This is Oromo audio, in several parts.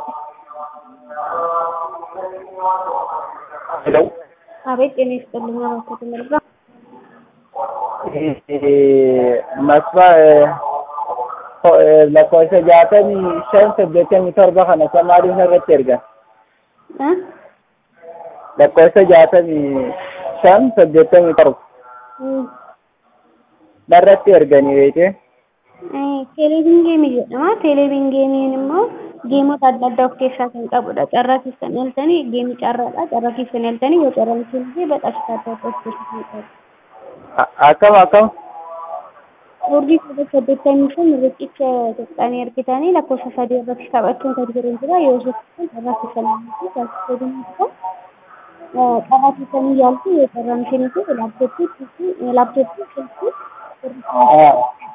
ሄሎ አቤት ጤና ይስጥልኝ። አባተ መልጋ መስፋ lakkoofsa jaatamii shan saddeettamii torba kana samaaliin irratti ergan እ lakkoofsa jaatamii shan saddeettamii torba narratti erganii beekte teeleeviin geemii jedhama. Teeleeviin geemiin immoo geemota adda addaa of keessaa kan qabudha. Carraa keessan eeltanii geemii carraadha. Carraa keessan eeltanii yoo carraan keessan badhaasa adda addaa of keessaa kan qabu. akkam akkam Urjii sagal saddeettamii shan riqicha tuqqanii argitanii lakkoofsa sadii irratti taphachuun kan jiru jira. Yoo sochisan carraa keessan eeltanii taasisuu dandeessu. Carraa keessanii yaaltu yoo carraan isheenii laaptooppii laaptooppii silkii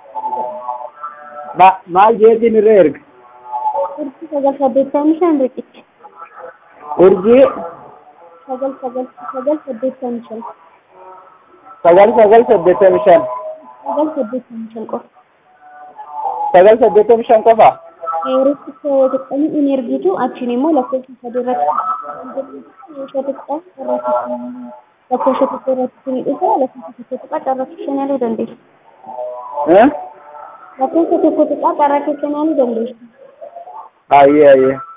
maal jeetiin irra erga urjii sagal saddeettamii shan riqicha. urjii sagal sagal sagal saddeettamii shan sagal sagal saddeettamii shan sagal saddeettamii shan qofa. sagal saddeettamii shan qofa Riqicha tuqqanii in ergitu achiin immoo lakkoofsa sadii irratti yoo tuqqaa carraa keessan lakkoofsa tokko irratti ni dhufa lakkoofsa tokko tuqqaa carraa keessan yaaluu dandeessu. Eh? Lakkoofsa tokko tuqqaa carraa keessan yaaluu dandeessu. ayyee ayyee